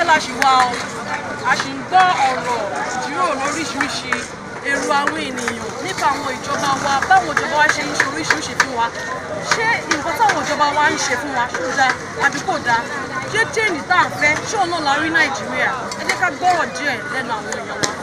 iṣẹ́ la ṣì wá o a ṣì ń gbọ́ ọ̀rọ̀ ìjíròrò lóríṣiríṣi èrò àwọn ènìyàn nípa àwọn ìjọba wa báwọn ìjọba wa ṣe ń ṣe oríṣiríṣi fún wa ṣé nǹkan táwọn ìjọba wa ń ṣe fún wa ṣó dáa àbí kò dáa ṣé jẹ́ẹ̀nì tá à ń fẹ́ ṣé òun náà la rí nàìjíríà ẹ jẹ́ ká gbọ́rọ̀ díẹ̀ lẹ́nu àwọn èèyàn wa.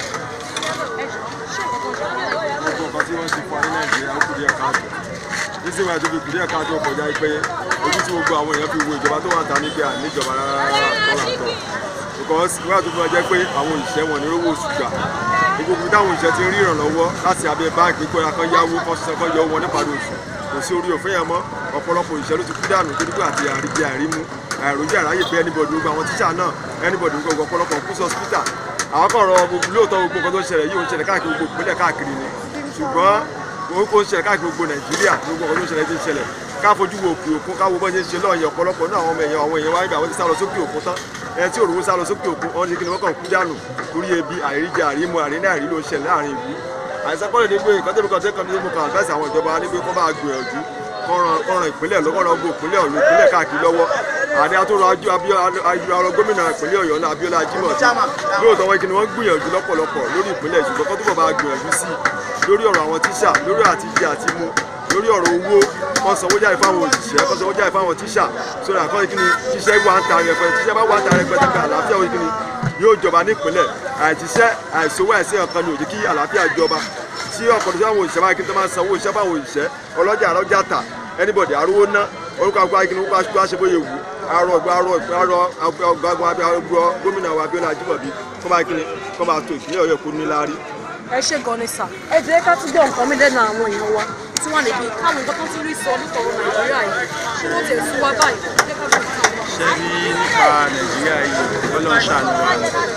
ẹ ṣé nǹkan tó ń ṣe fún wa? gbogbo nǹkan tí wọ́n ti fún wa ní nàìjíríà ó kù díẹ̀ káàtó nísìnyí àti òbí kù díẹ̀ káàtó kọjá pé ojú tí gbogbo àwọn èèyàn fi wo ìjọba tó wà ta níbi àníjọba rárá tọ́lá tọ́ because wíwá tó fi wá jẹ́ pé àwọn òṣìṣẹ́ wọn ní owó oṣù gbà gbogbo táwọn òṣìṣẹ́ ti rí ìrànlọ́wọ́ láti abẹ́ báńkì kó kan yáwó kan ṣiṣẹ́ kan yọ wọn nípàdé oṣù kò sí orí òfin yẹn mọ́ ọ̀pọ̀lọpọ̀ òṣìṣẹ́ ló ti kú dànù torí pé àti àríjẹ àrímú àìrójú àráyè pé anybody gbogbo àwọn tíṣà náà anybody gbogbo ọ̀pọ̀lọpọ̀ kú sí hospital àwọn kan rọ gbogbo lóòótọ́ gbogbo nǹkan tó ń ṣẹlẹ̀ yìí ó ń ṣẹlẹ̀ káàkiri gbogbo ìpínlẹ̀ káàkiri ni ṣùgbọ́n orúkọ ń ṣẹlẹ̀ káàkiri gbogbo nàìjíríà gbogbo nǹkan tó ń ṣẹlẹ̀ ti ń ṣẹlẹ̀ ká fojú wo òkè òkun ká wo bọ́ ṣe ń ṣe lọ́ọ̀yẹ̀ ọ̀pọ̀lọpọ̀ náà àwọn ọmọ èèyàn àwọn èèyàn wáyé gbà wọ́n ti sá lọ sókè òkun tán ẹni tí òrùwó sá lọ sókè òkun wọ́n ti kí ni wọ́n kàn kú dànù torí ebi àìríjẹ àrímọ àríná àrí ló ń ṣẹlẹ̀ láàrin ìlú àìsàn kọ́lẹ̀ ní pé nǹkan tẹ́mi kan tẹ́kàn ní mo kàn advice àwọn ìjọba ní pé kọ́ bá gbìyànjú kọ́ran ìpínlẹ̀ lọ́kọ́ran gbogbo ìpínlẹ̀ ọ̀yọ́ ìpínlẹ̀ káàkiri lọ́wọ́ àdé àtúrò ayélujára gómìnà ìpínlẹ̀ ọ̀yọ́ náà Abíọ́lá Ajímọ̀bí lóòótọ́ wọn kí ni wọ́n gbìyànjú lọ́pọ̀lọpọ̀ lórí ìpínlẹ̀ ṣùgbọ́n kọ́ túbọ̀ bá gbìyànjú sí lórí ọ̀rọ̀ àwọn tíṣà lórí àti jẹ àti mu lórí ọ̀rọ̀ owó kan sanwó jáde fáwọn òṣìṣẹ́ kan sanwó jáde fáwọn tíṣà sórí àkọ́ni kí ni tíṣẹ́ wà ń ta rẹpẹtẹ tíṣẹ́ bá wà ń ta rẹpẹtẹ pé àlàáfíà òye kí ni yóò jọba nípìnlẹ̀ àìtíṣẹ́ àìsówó àìsí ọ̀kan ni ò jẹ́ kí àlàáfíà jọba tí ọ̀pọ̀lọpọ̀ tí àwọn òṣìṣẹ́ máa kí n tó máa sanwó iṣẹ́ fáwọn òṣìṣẹ́ ọlọ́jà àrọ́jà tà anybody arówó ná orúkọ àgbà kí ni wọ́n bá ṣe bóyá ewu arọ ọgbà arọ arọ ọgbàgbà abẹ́rọ gómìnà wa Abíọ́lá Ajímọ̀bí kọ́ máa kí ni kọ́ máa tó ìpínlẹ̀ Ọ̀yọ́ kó ní láárí. ẹ ṣe gan ni sà ẹ jẹ́ ká tún gbọ́ nǹkan mi lẹ́nu àwọn èèyàn wa tí wọ́n lè bí káwọn nǹkan tó tún rí sọ nítorí nàìjíríà yìí kí wọ́n tẹ̀ fún wa báyìí ẹ jẹ́ ká gbọ́ nǹkan wa. ṣe rí nípa nàìjíríà yìí ọlọ́run ṣàánú wa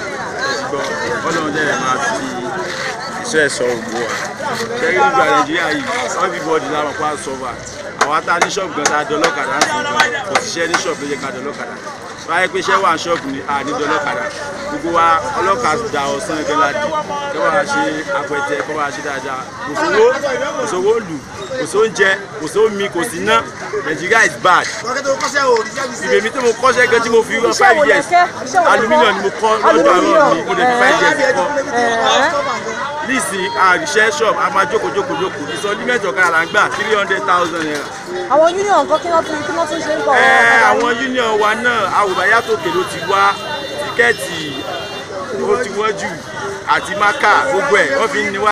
gbọ́ ọlọ́run dẹ̀ máa fi iṣẹ́ ẹ̀sọ́ ògbó wa ṣe rí nígbà nàìjíríà yìí everybody láwọn pa sọ́fà àwa tá a ní ṣọ́ọ̀bù gan tá a dọ́lọ́kadà ń sìn gan kò síṣẹ́ ní ṣọ́ọ̀bù ló yẹ ká dọ́lọ́kadà báyẹ̀ pé iṣẹ́ wà ní ṣọ́ọ̀bù ni a ní dọ́lọ́kadà gbogbo wa ọlọ́kadà ọ̀sán ẹgbẹ́ la dì kí wọ́n ṣe apẹtẹ kí wọ́n ṣe dáadáa kò sówó kò sówó lù kò sóúnjẹ kò sómi kò sí ná nàìjíríà is bad ìbè mi tí mo kọ́ṣẹ́ gan tí mo fi rán five years aluminium ni mo kọ́ lọ́dọ̀ àwọn mi mo lè fi five years kọ́ nísìn àríṣẹ́ shop a máa jókòó jókòó jókòó ìsọlímẹ̀tì ọ̀kadà là ń gbà three hundred thousand naira. àwọn union nǹkan kí wọ́n tún kí wọ́n tún ṣe ń kọ́ ẹ àwọn union wa náà àwòbáyá tòkè ló ti wá tíkẹ́ẹ̀tì ó ti wọ́n jù àti mákà gbogbo ẹ̀ wọ́n fi ń ní wá.